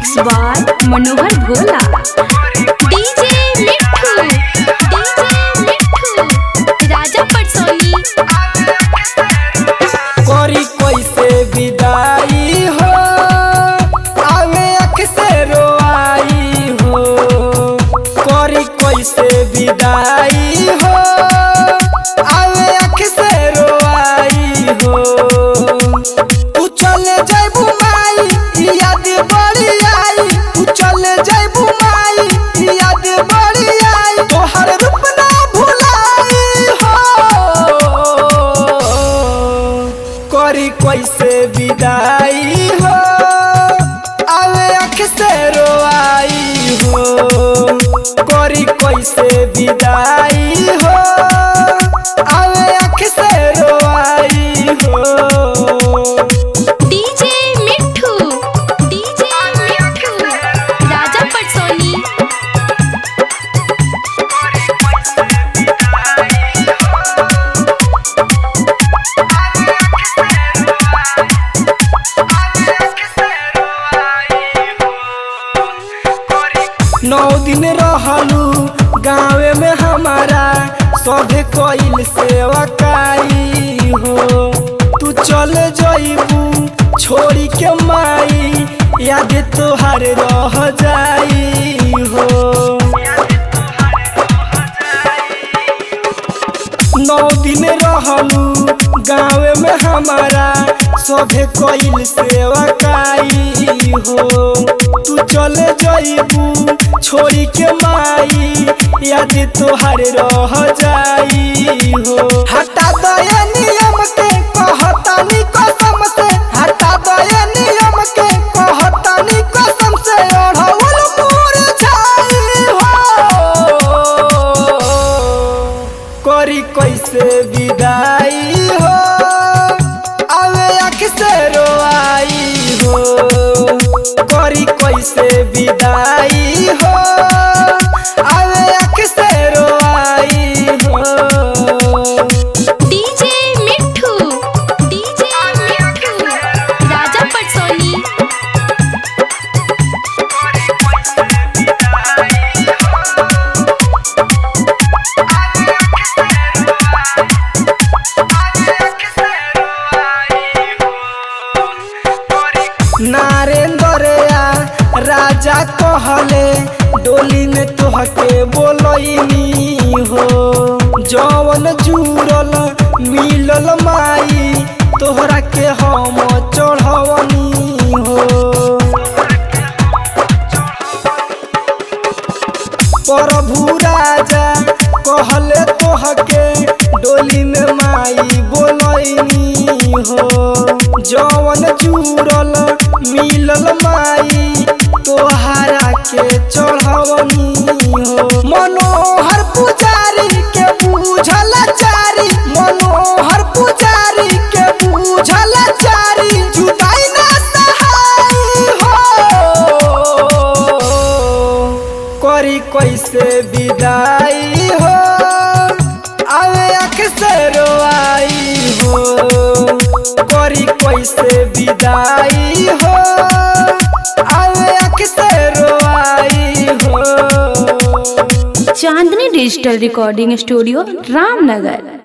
mix by Manohar Bhola DJ Mithu DJ Mithu राजा पटसोनी करी कैसे विदाई हो आवे अक्से रोआई हो करी कैसे विदाई हो आवे अक्से रोआई हो तू चले जाइबू माई याद बड़ी आई तू चले जाइबू माई याद बड़ी आई तोहर रूप ना भुलाई हो करी कैसे विदाई हो आवे अक्से रोआई हो करी कैसे विदाई हो आवे अक्से रोआई हो डीजे मिठू डीजे मिठू राजा पटसोनी नौ दिन रहलू गाँवे में हमारा सभे कोइल सेवा काई हो तू चल जइबू छोड़ी के माई याद तोहार रह जाई हो नौ दिन रहलू गाँवे में हमारा सभे कोइल सेवा काई हो तू चले जइबू छोड़ी के माई याद तोहार रह जाई हो हटा दया नियम के कहतानी कसम से हटा दया नियम के कहतानी कसम से ओढ़ौल मोर छाई हो करी कैसे विदाई हो आवे अक्से रोआई हो करी कैसे विदाई हो आवे अक्से रोआई हो डीजे मिठू डीजे मिठू राजा पटसोनी नारेंद्रया राजा कहले डोली में तोहके बोलैनी हो जवन जुड़ल मिलल माई तोहरा के हम चढ़वनी हो प्रभु राजा कहले तोहके डोली में माई बोलैनी हो जवन जुड़ल मिलल माई तोहरा के चढ़वनी हो मनोहर पुजारी के बूझल चारी मनोहर पुजारी के बूझल चारी जुदाई ना सहाई हो करी कैसे विदाई हो आवे अक्से रोआई हो करी कैसे विदाई हो आवे अक्से रोआई हो Chandni digital recording studio Ramnagar